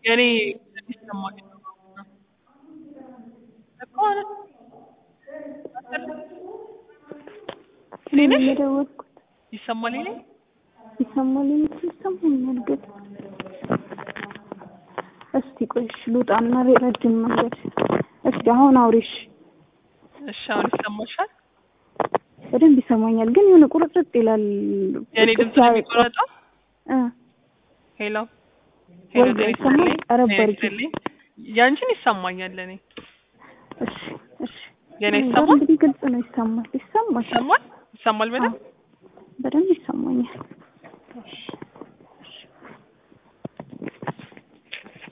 የኔ ይሰማል እኮ አለ እኔ ነሽ የደወልኩት ይሰማል እኔ ይሰማል የምትል ይሰማኛል ግን እስቲ ቆይሽ ልውጣና ረጅም መንገድ እስቲ አሁን አውሪሽ እሺ አሁን ይሰማሻል በደንብ ይሰማኛል ግን የሆነ ቁርጥርጥ ይላል የኔ ድምጽ ነው የሚቆረጠው እ ሄሎ ሄሎ ወይ ጤና ይሰማል? ይስጥልኝ ቀረብ ጤና አድርጊ። ይስጥልኝ ያንቺን ይሰማኛል እኔ እሺ እሺ የኔ እኔ ጋር ይሰማል እንግዲህ ግልጽ ነው ይሰማል ይሰማል ይሰማል ይሰማል በደንብ በደንብ ይሰማኛል